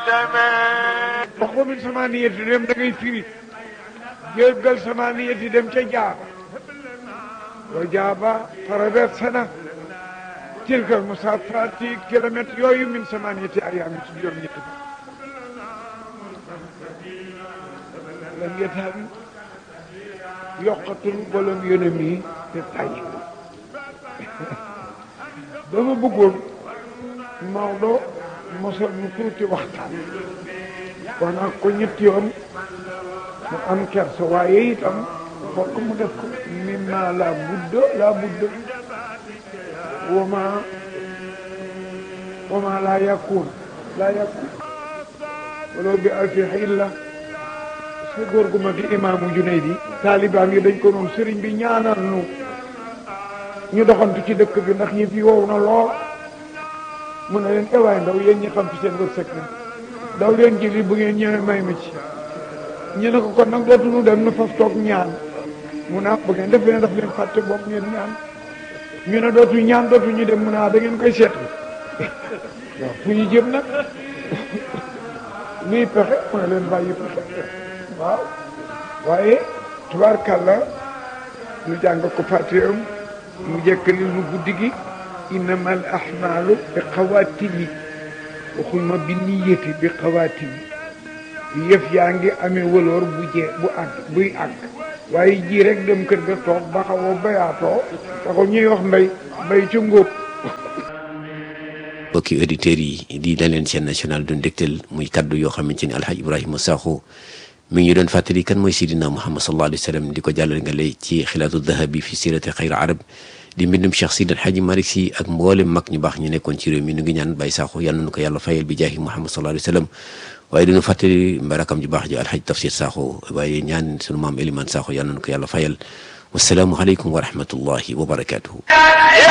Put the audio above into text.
wax ko min samaniyati dem da ngay firi jéggal samaniyati dem ca jaaba wa jaaba traversé na tilkal musafati kilomètre yooyu min samaniyati ayaam ci juróom ñetti fa lam yetam yokkatul bolom yonam yi te tay dama bëggoon Maodo mosal nu tuuti waxtaan wax naa ko ñetti yoon mu am kersa waaye itam fokk mu def ko mimma la budda la budda wama wama la yakun la yakun walaw bi alfi xilla sa góor gu mag gi imaamu Junaydi taalibaam yi dañ ko noonu sëriñ bi ñaanal nu ñu doxantu ci dëkk bi ndax ñi fi wow na lool mu ne leen ewaay ndaw yéen ñi xam fi seen wërsëg na daw leen ji li bu ngeen ñëwee may ma ci ñu ne ko kon nag dootuñu dem na faf toog ñaan mu ne bu ngeen def leen daf leen fàtte bopp ngeen ñaan ñu ne dootu ñaan dootu ñu dem mu ne da ngeen koy seetlu waaw fu ñu jëm nag luy pexe mu ne leen bàyyi pexe waaw waaye tubaarkàlla ñu jàng ko fàtteem mu jekkali nu guddi gi innamal ahmaalu bi xawaatimi waxuñ ma bi niyati bi xawaatimi yëf yaa ngi amee wëloor bu jee bu àgg buy àgg waaye ji rek dem kër ga toog ba xaw a bayaatoo taxul ñuy wax mbay mbay ci ngóob mbokki auditeurs yi di daleen chaîne nationale du ndégtel muy kaddu yoo xamante ni alhaj ibrahima sakho mi ngi doon fàttali kan mooy sidina muhammad sallallahu alayhi wa sallam di ko jàllale nga lay ci xilaatu dahabi fi sirati xayr arab di mbindum cheikh sid alhaji malik si ak mboolem mag ñu baax ñu nekkoon ci réew mi nu ngi ñaan bàyyi sakho yal na nu ko yàlla fayal bi jaahi muhammad sallallahu alayhi wa sallam waaye dinu fàttali mbarakam ju baax ji alhaj tafsir sakho waaye ñaan sunu maam eliman sakho yal na nu ko yàlla fayal wasalaamu aleykum wa rahmatullahi wa barakatuhu